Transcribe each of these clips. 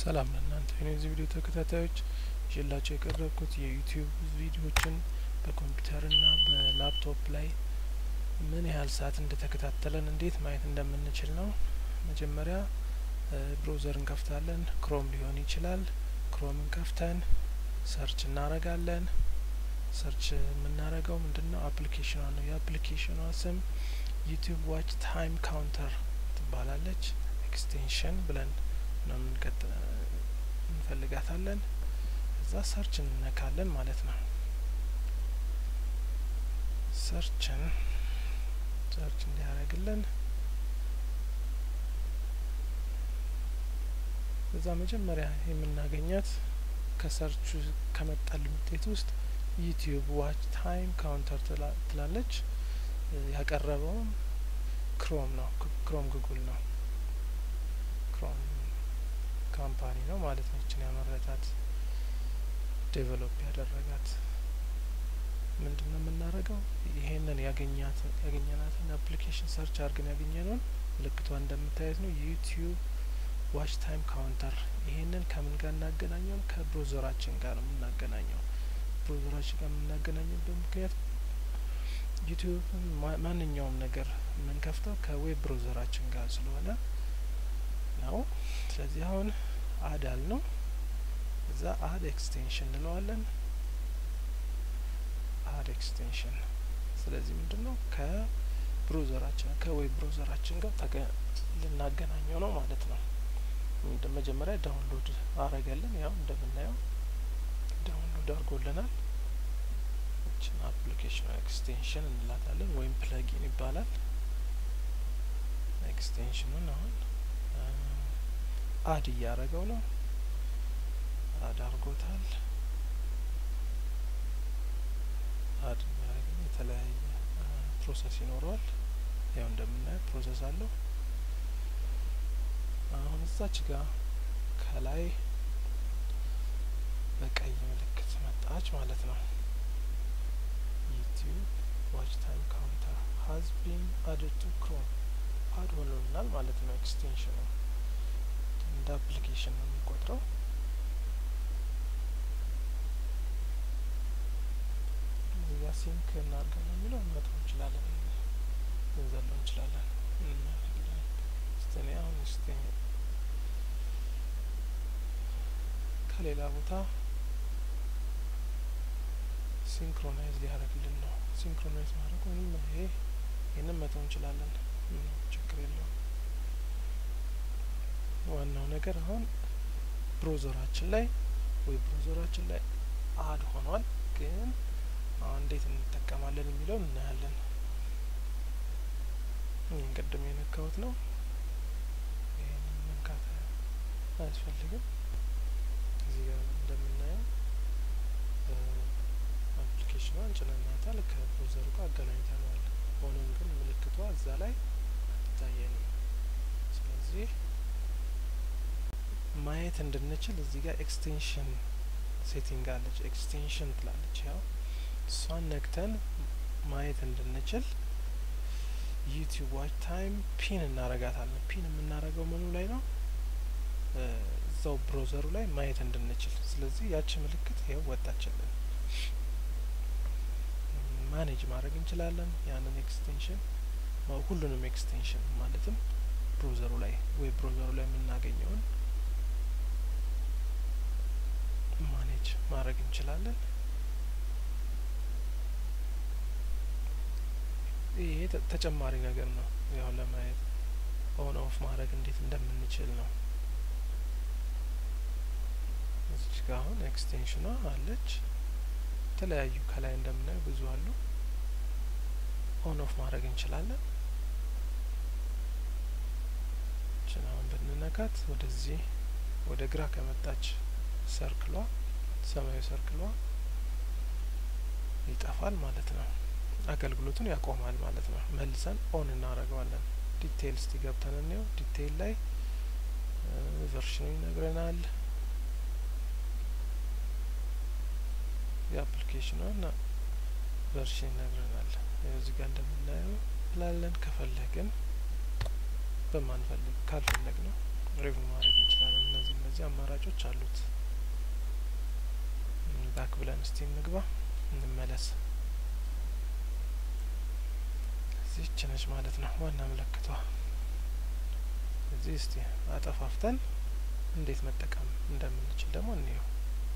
ሰላም ለእናንተ የዚህ ቪዲዮ ተከታታዮች ይዤላቸው የቀረብኩት የዩቲዩብ ቪዲዮዎችን በኮምፒውተርና በላፕቶፕ ላይ ምን ያህል ሰዓት እንደተከታተለን እንዴት ማየት እንደምንችል ነው። መጀመሪያ ብሮዘር እንከፍታለን። ክሮም ሊሆን ይችላል። ክሮምን ከፍተን ሰርች እናረጋለን። ሰርች የምናረገው ምንድን ነው? አፕሊኬሽኗ ነው። የአፕሊኬሽኗ ስም ዩቲዩብ ዋች ታይም ካውንተር ትባላለች። ኤክስቴንሽን ብለን ነው የምንቀጥ እንፈልጋታለን። እዛ ሰርች እንነካለን ማለት ነው። ሰርችን ሰርች እንዲያደርግልን እዛ መጀመሪያ የምናገኛት ከሰርቹ ከመጣልን ውጤት ውስጥ ዩቲዩብ ዋች ታይም ካውንተር ትላለች። ያቀረበውም ክሮም ነው። ክሮም ጉግል ነው። ክሮም ካምፓኒ ነው ማለት ነው። ይችን ያመረታት ዴቨሎፕ ያደረጋት ምንድን ነው የምናደርገው? ይሄንን ያገኛት ያገኘናትን አፕሊኬሽን ሰርች አድርገን ያገኘነውን ምልክቷ እንደምታየት ነው ዩቲዩብ ዋች ታይም ካውንተር። ይሄንን ከምን ጋር እናገናኘው? ከብሮዘራችን ጋር ነው የምናገናኘው። ብሮዘራችን ጋር የምናገናኝበት ምክንያት ዩቲዩብ ማንኛውም ነገር የምንከፍተው ከዌብ ብሮዘራችን ጋር ስለሆነ ነው። ስለዚህ አሁን አድ አል ነው እዛ አድ ኤክስቴንሽን እንለዋለን። አድ ኤክስቴንሽን ስለዚህ ምንድን ነው ከብሮዘራችን ከዌብ ብሮዘራችን ጋር ልናገናኘው ነው ማለት ነው። መጀመሪያ ዳውንሎድ አረገልን። ያው እንደምናየው ዳውንሎድ አድርጎልናል። ይችን አፕሊኬሽን ኤክስቴንሽን እንላታለን ወይም ፕለጊን ይባላል። ኤክስቴንሽኑን አሁን አድ እያረገው ነው። አድ አርጎታል። አድ የሚያደርግ የተለያየ ፕሮሰስ ይኖረዋል። ያው እንደምናየው ፕሮሰስ አለው። አሁን እዛች ጋር ከላይ በቀይ ምልክት መጣች ማለት ነው። ዩቲዩብ ዋች ታይም ካውንተር ሀዝ ቢን አድድ ቱ ክሮም አድ ሆኖልናል ማለት ነው። ኤክስቴንሽኑ እንደ አፕሊኬሽን ነው የሚቆጥረው። እዚህ ጋር ሲንክ እናድርገን ነው የሚለው እንመጣው እንችላለን፣ ልንዘለው እንችላለን። ስተኔ አሁን ስቴ ከሌላ ቦታ ሲንክሮናይዝ ሊያደርግልን ነው። ሲንክሮናይዝ ማድረግ ወይም ይሄ ይህንን መተው እንችላለን፣ ችግር የለውም። ዋናው ነገር አሁን ብሮዘራችን ላይ ወይ ብሮዘራችን ላይ አድ ሆኗል። ግን አሁን እንዴት እንጠቀማለን የሚለው እናያለን። ይህን ቅድም የነካሁት ነው። ይህንን መንካት አያስፈልግም። እዚህ ጋር እንደምናየው አፕሊኬሽኗን ጭነናታል፣ ከብሮዘሩ ጋር አገናኝተነዋል። ሆኖም ግን ምልክቷ እዛ ላይ አትታየንም። ስለዚህ ማየት እንድንችል እዚህ ጋር ኤክስቴንሽን ሴቲንግ አለች። ኤክስቴንሽን ትላለች። ያው እሷን ነክተን ማየት እንድንችል ዩቲዩብ ዋች ታይም ፒን እናረጋታለን። ፒን የምናረገው ምኑ ላይ ነው? እዛው ብሮዘሩ ላይ ማየት እንድንችል። ስለዚህ ያቺ ምልክት ይኸው ወጣችልን። ማኔጅ ማድረግ እንችላለን ያንን ኤክስቴንሽን ሁሉንም ኤክስቴንሽን ማለትም ብሮዘሩ ላይ ወይ ብሮዘሩ ላይ የምናገኘውን ማኔጅ ማድረግ እንችላለን። ይሄ ተጨማሪ ነገር ነው፣ ያው ለማየት ኦን ኦፍ ማድረግ እንዴት እንደምንችል ነው። እዚች ጋ አሁን ኤክስቴንሽኗ አለች። የተለያዩ ከላይ እንደምናየው ብዙ አሉ። ኦን ኦፍ ማድረግ እንችላለን። ችን አሁን ብንነካት ወደዚህ ወደ ግራ ከመጣች ሰርክሏ ሰማያዊ ሰርክሏ ይጠፋል ማለት ነው። አገልግሎቱን ያቆማል ማለት ነው። መልሰን ኦን እናደርገዋለን። ዲቴይል እስቲ ገብተን እንየው። ዲቴይል ላይ ቨርሽኑ ይነግረናል። የአፕሊኬሽኗን ቨርሽን ይነግረናል። እዚህ ጋር እንደምናየው ብላለን። ከፈለግን በማንፈልግ ካልፈለግ ነው ሪቪው ማድረግ እንችላለን። እነዚህ እነዚህ አማራጮች አሉት። ባክ ብለን እስቲ እንግባ እንመለስ። እዚህች ነች ማለት ነው ዋና ምልክቷ። እዚህ እስቲ አጠፋፍተን እንዴት መጠቀም እንደምንችል ደግሞ እንየው።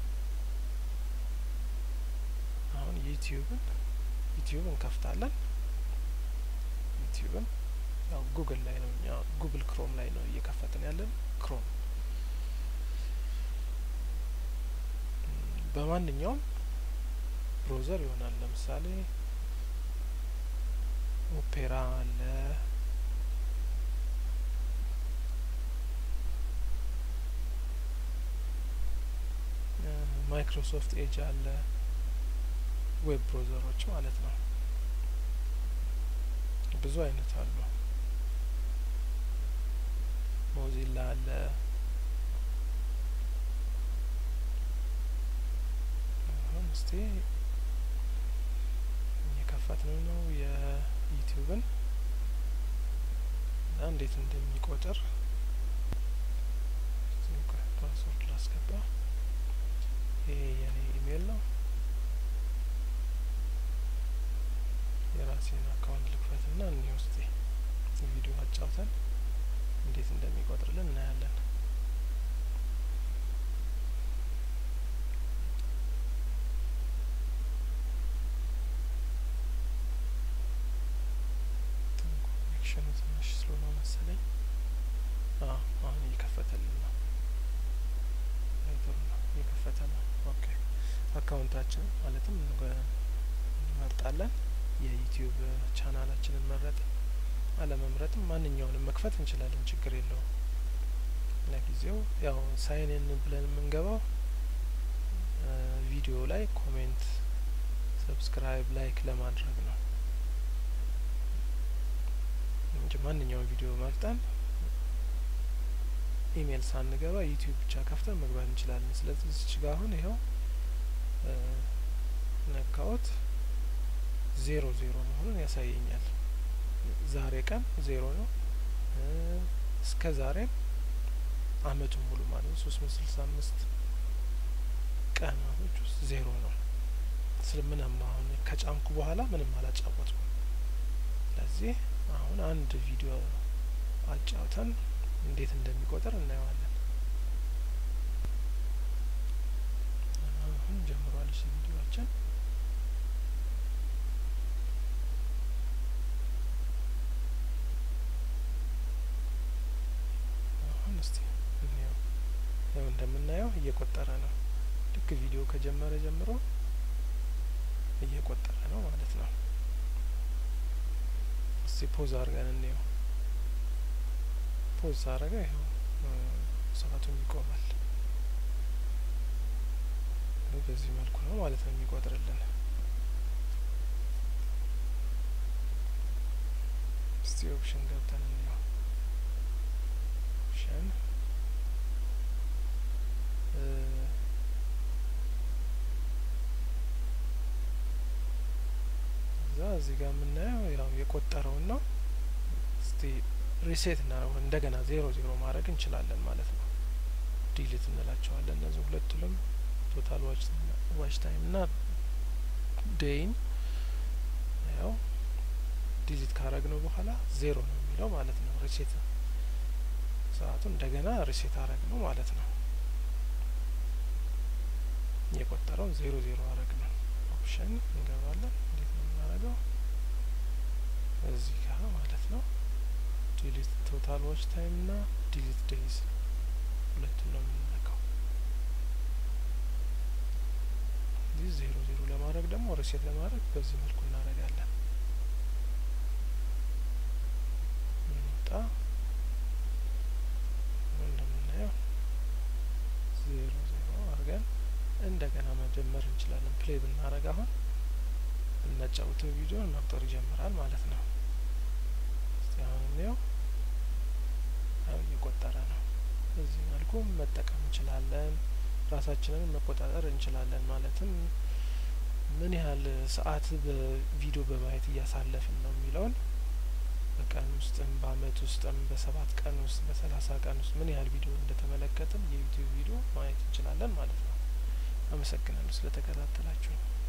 አሁን ዩቲዩብን ዩቲዩብ እንከፍታለን። ዩቲዩብን ያው ጉግል ላይ ነው እኛ ጉግል ክሮም ላይ ነው እየከፈትን ያለን ክሮም በማንኛውም ብሮዘር ይሆናል። ለምሳሌ ኦፔራ አለ፣ ማይክሮሶፍት ኤጅ አለ፣ ዌብ ብሮዘሮች ማለት ነው። ብዙ አይነት አሉ። ሞዚላ አለ። አሁን እስቲ እየከፈትን ነው የዩቲዩብን እና እንዴት እንደሚቆጥር ፓስወርድ ላስገባ። ይሄ የኔ ኢሜይል ነው። የራሴን አካውንት ልክፈትና እኒ ውስጥ ቪዲዮ አጫውተን እንዴት እንደሚቆጥርልን እናያለን። ኮኔክሽኑ ትንሽ ስሎ ነው መሰለኝ። አሁን እየከፈተልን ነው። ጥሩ ነው፣ እየከፈተ ነው። ኦኬ አካውንታችን ማለትም እንመርጣለን። የዩቲዩብ ቻናላችንን መረጥ አለመምረጥም ማንኛውንም መክፈት እንችላለን፣ ችግር የለውም። ለጊዜው ያው ሳይንን ብለን የምንገባው ቪዲዮ ላይ ኮሜንት፣ ሰብስክራይብ፣ ላይክ ለማድረግ ነው እንጂ ማንኛውም ቪዲዮ መርጠን ኢሜይል ሳንገባ ዩቲዩብ ብቻ ከፍተን መግባት እንችላለን። ስለዚህ እዚች ጋ አሁን ይኸው ነካዎት ዜሮ ዜሮ መሆኑን ያሳየኛል። ዛሬ ቀን ዜሮ ነው። እስከ ዛሬም አመቱን ሙሉ ማለት ነው ሶስት መቶ ስልሳ አምስት ቀናቶች ውስጥ ዜሮ ነው። ስለ ምንም አሁን ከጫንኩ በኋላ ምንም አላጫወትኩም። ስለዚህ አሁን አንድ ቪዲዮ አጫውተን እንዴት እንደሚቆጥር እናየዋለን። አሁን ጀምሯል እሺ ቪዲዮችን አሁን እስቲ እንየው። ያው እንደምናየው እየቆጠረ ነው። ልክ ቪዲዮ ከጀመረ ጀምሮ እየቆጠረ ነው ማለት ነው። እስቲ ፖዝ አድርገን እንየው። ፖዝ አረገ ይኸው ሰዓቱም ይቆማል። በዚህ መልኩ ነው ማለት ነው የሚቆጥርልን። እስቲ ኦፕሽን ገብተን እንየው። ኦፕሽን እዛ እዚህ ጋር የምናየው ያው የቆጠረውን ነው። እስቲ ሪሴት እናደርገው እንደገና ዜሮ ዜሮ ማድረግ እንችላለን ማለት ነው። ዲሊት እንላቸዋለን እነዚህ ሁለቱንም ቶታል ዋች ታይም እና ዴይን ያው ዲሊት ካረግ ነው በኋላ ዜሮ ነው የሚለው ማለት ነው። ሪሴት ሰዓቱ እንደገና ሪሴት አረግ ነው ማለት ነው። የቆጠረው ዜሮ ዜሮ አረግ ነው። ኦፕሽን እንገባለን። እንዴት ነው የምናደርገው? እዚህ ጋር ማለት ነው። ዲሊት ቶታል ዋች ታይም እና ዲሊት ዴይዝ ሁለቱም ነው የምንነካው። እዚህ ዜሮ ዜሮ ለማድረግ ደግሞ ሪሴት ለማድረግ በዚህ መልኩ እናደርጋለን። እንውጣ። እንደምናየው ዜሮ ዜሮ አድርገን እንደገና መጀመር እንችላለን። ፕሌይ ብናደርግ አሁን እናጫውተው ቪዲዮን መቁጠር ይጀምራል ማለት ነው። እስቲ አሁን እንየው። ያው እየቆጠረ ነው። በዚህ መልኩ መጠቀም እንችላለን። ራሳችንን መቆጣጠር እንችላለን። ማለትም ምን ያህል ሰዓት በቪዲዮ በማየት እያሳለፍን ነው የሚለውን በቀን ውስጥም በአመት ውስጥም በሰባት ቀን ውስጥ በሰላሳ ቀን ውስጥ ምን ያህል ቪዲዮ እንደተመለከትን የዩቲዩብ ቪዲዮ ማየት እንችላለን ማለት ነው። አመሰግናለሁ ስለተከታተላችሁ።